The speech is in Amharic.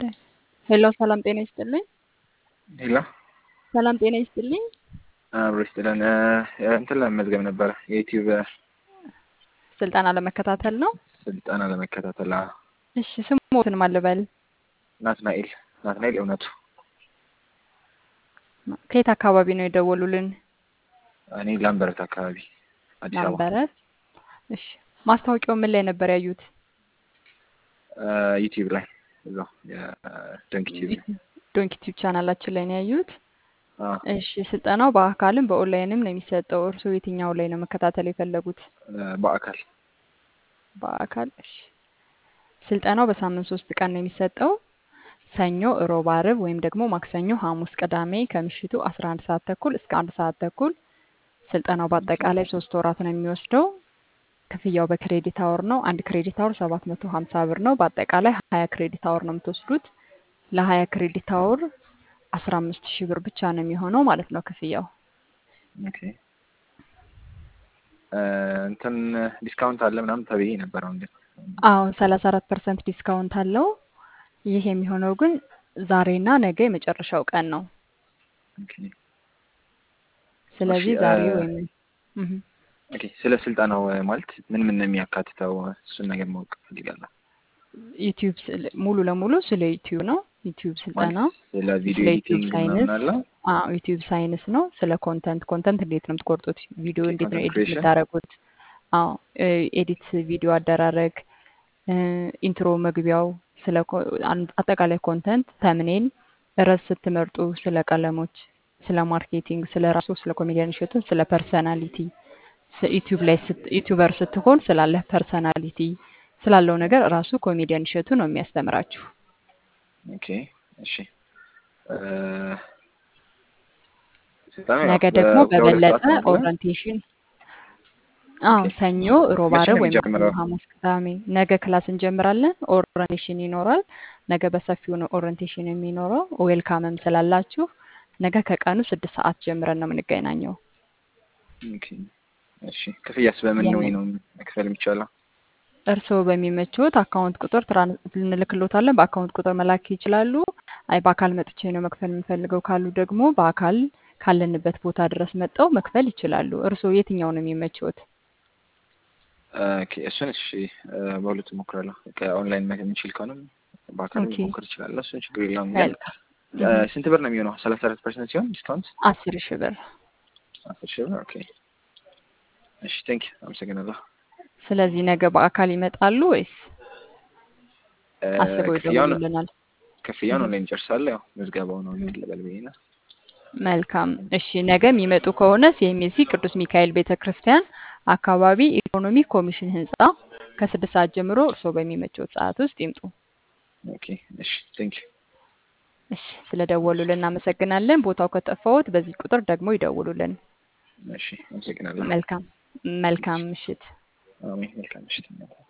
ሄሎ ሰላም ጤና ይስጥልኝ። ሄሎ ሰላም ጤና ይስጥልኝ። አብሮ ይስጥልን። እንትን ለመመዝገብ ነበረ የዩቲዩብ ስልጠና ለመከታተል ነው። ስልጠና ለመከታተል። አዎ። እሺ ስሞትን ማን ልበል? ናትናኤል ናትናኤል እውነቱ። ከየት አካባቢ ነው የደወሉልን? እኔ ላምበረት አካባቢ አዲስ አበባ። ላምበረት። እሺ ማስታወቂያው ምን ላይ ነበር ያዩት? ዩቲዩብ ላይ እዛው የደንክ ዩቲዩብ ዶንኪ ቲዩብ ቻናላችን ላይ ነው ያዩት። አዎ። እሺ ስልጠናው በአካልም በኦንላይንም ነው የሚሰጠው። እርስዎ የትኛው ላይ ነው መከታተል የፈለጉት? በአካል በአካል። እሺ ስልጠናው በሳምንት ሶስት ቀን ነው የሚሰጠው። ሰኞ፣ እሮብ፣ አርብ ወይም ደግሞ ማክሰኞ፣ ሐሙስ፣ ቅዳሜ ከምሽቱ 11 ሰዓት ተኩል እስከ አንድ ሰዓት ተኩል። ስልጠናው በአጠቃላይ ሶስት ወራት ነው የሚወስደው። ክፍያው በክሬዲት አወር ነው። አንድ ክሬዲት አወር 750 ብር ነው። በአጠቃላይ 20 ክሬዲት አወር ነው የምትወስዱት። ለ20 ክሬዲት አወር 15 ሺህ ብር ብቻ ነው የሚሆነው ማለት ነው ክፍያው። ኦኬ። እንትን ዲስካውንት አለ ምናምን ተብዬ ነበር። አሁን ግን አዎ 34 ፐርሰንት ዲስካውንት አለው። ይህ የሚሆነው ግን ዛሬና ነገ የመጨረሻው ቀን ነው። ኦኬ ስለዚህ እሺ፣ ዛሬ እ- ወይም እህ ኦኬ። ስለ ስልጠናው ማለት ምን ምን ነው የሚያካትተው? እሱን ነገር ማወቅ ፈልጋለሁ። ዩቲዩብ ስለ- ሙሉ ለሙሉ ስለ ዩቲዩብ ነው። ዩቲዩብ ስልጠና ማለት ስለ ቪዲዮ ስለ ዩቲዩብ ኤዲቲንግ ሳይንስ ምናምን አለ። አዎ ዩቲዩብ ሳይንስ ነው። ስለ ኮንተንት ኮንተንት እንዴት ነው የምትቆርጡት? ቪዲዮ ኦኬ፣ እንዴት ነው ኮንተንት ኤዲት ክሬሽን የምታደርጉት? አዎ ኤዲት ቪዲዮ አደራረግ፣ ኢንትሮ መግቢያው፣ ስለ ኮ- አን- አጠቃላይ ኮንተንት፣ ተምኔል፣ ርዕስ ስትመርጡ፣ ስለ ቀለሞች፣ ስለ ማርኬቲንግ፣ ስለ ራሱ ስለ ኮሜዲያን እሸቱ፣ ስለ ፐርሰናሊቲ ዩቲዩብ ላይ ስት- ዩቲዩበር ስትሆን ስላለህ ፐርሰናሊቲ ስላለው ነገር ራሱ ኮሜዲያን እሸቱ ነው የሚያስተምራችሁ። ኦኬ፣ እሺ። እ፣ ስልጠናው ያው ነገ ደግሞ በሁለት በበለጠ ሰዓት ነው አይደለ? ኦሪንቴሽን አዎ ኦኬ። ሰኞ፣ ሮብ፣ መቼ ዓርብ ነው ወይም ማክሰኞ፣ የሚጀምረው? ሐሙስ፣ ቅዳሜ ነገ ክላስ እንጀምራለን። ኦሪንቴሽን ይኖራል። ነገ በሰፊው ነው ኦሪንቴሽን የሚኖረው። ዌልካምም ስላላችሁ ነገ ከቀኑ ስድስት ሰዓት ጀምረን ነው የምንገናኘው። ኦኬ፣ እሺ። ክፍያስ በምን ነው የምን ነው መክፈል የሚቻለው? እርስዎ በሚመችዎት አካውንት ቁጥር ትራን- እንልክሎታለን። በአካውንት ቁጥር መላክ ይችላሉ። አይ በአካል መጥቼ ነው መክፈል የምፈልገው ካሉ ደግሞ በአካል ካለንበት ቦታ ድረስ መጥተው መክፈል ይችላሉ። እርስዎ የትኛው ነው የሚመችዎት? ኦኬ፣ እሱን እሺ፣ እ፣ በሁለቱ እሞክራለሁ። ከኦንላይን መ- የምንችል ከሆነም በአካል ኦኬ ሞክር እችላለሁ። እሱን ችግር የለውም። ግን መልካም እ፣ እህ ስንት ብር ነው የሚሆነው? ሰላሳ አራት ፐርሰንት ሲሆን ዲስካውንት አስር ሺህ ብር አስር ሺህ ብር። ኦኬ፣ እሺ። ቴንክ አመሰግናለሁ። ስለዚህ ነገ በአካል ይመጣሉ ወይስ እ፣ አስበው ክፍያውን ይደውሉልናል? ክፍያውን እህ ኦንላይን ጨርሳለሁ። ያው ምዝገባው ነው እህ ልበል ብዬ ነው። መልካም እሺ። ነገ የሚመጡ ከሆነ ሲኤምሲ ቅዱስ ሚካኤል ቤተ ክርስቲያን አካባቢ ኢኮኖሚ ኮሚሽን ህንፃ ከስድስት ሰዓት ጀምሮ እርስዎ በሚመቸው ሰዓት ውስጥ ይምጡ። ኦኬ፣ እሺ። ቴንክ እሺ፣ ስለደወሉልን እናመሰግናለን። ቦታው ከጠፋዎት በዚህ ቁጥር ደግሞ ይደውሉልን። እሺ፣ አመሰግናለሁ። መልካም መልካም ምሽት። አሜን። መልካም ምሽት።